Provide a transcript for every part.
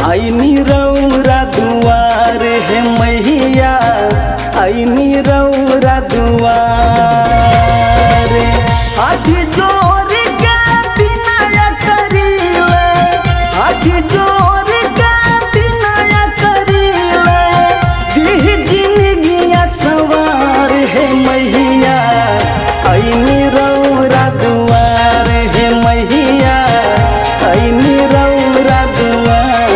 ऐनी रौरा दुआर हे मैया ऐनी रौरा दुआर हाथी जोर के बिनय करीले हाथी जोर के बिनय करीले दिह जिंदगिया सवार हे मैया ऐनी रौरा दुआर हे मैया ऐनी रौरा दुआर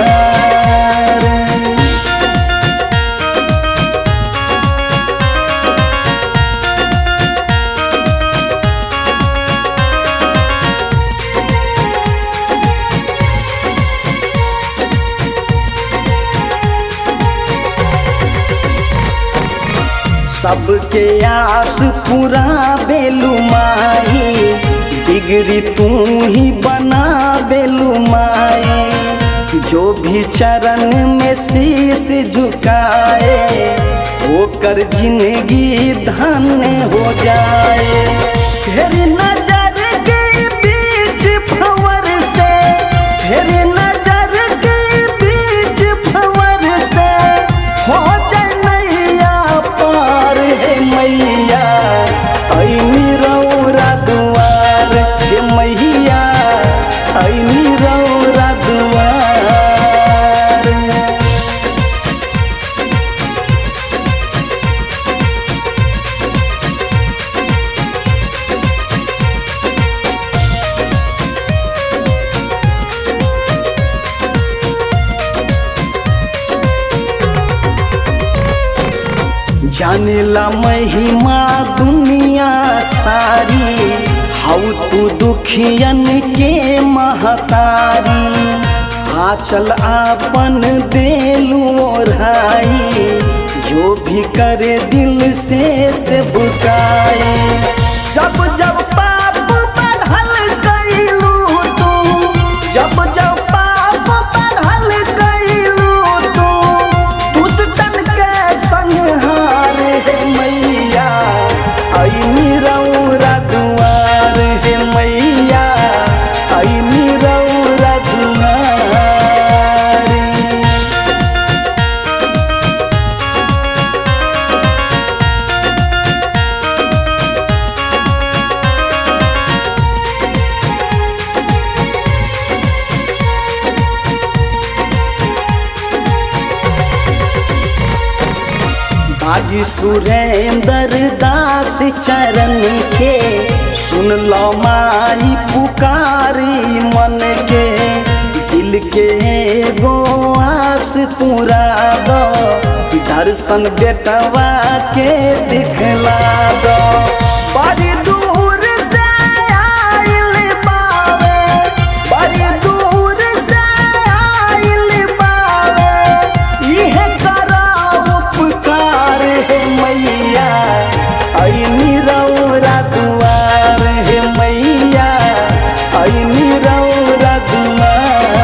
सबके आस पूरा बेलू माई डिग्री तू ही बना बेलू माई जो भी चरण में शीश झुकाए ओकर जिंदगी धन्य हो जाए फिर नजर के बीच भंवर से फिर नजर के बीच भंवर से हो जाए नैया पार हे मैया ऐनी रौरा दुआर हे मैया ऐनी रौरा दुआर जानेला महिमा दुनिया सारी हाउ तू दुखियन के महतारी आचल आपन देलू ओढ़ाई जो भी करे दिल से से बुकाए जब जब पाप बढ़ल गईलू तू जब जब पाप बढ़ल गईलू तू दुष्टन के संहार हे मैया ऐनी रौरा दुआर हे मैया ऐनी रौरा दुआर बागी सुरेंद्र दास चरण के सुन लो माई पुकारी मन के दिल के एगो आस पूरा दो दर्शन बेटवा के दिखला दो बड़ी दूर से आइल बावे बड़ी दूर से आइल बावे इहे करा उपकार हे मैया ऐनी रौरा दुआर हे मैया ऐनी रौरा दुआर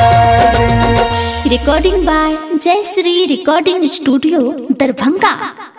recording by Jai Sri Recording Studio, Darbhanga.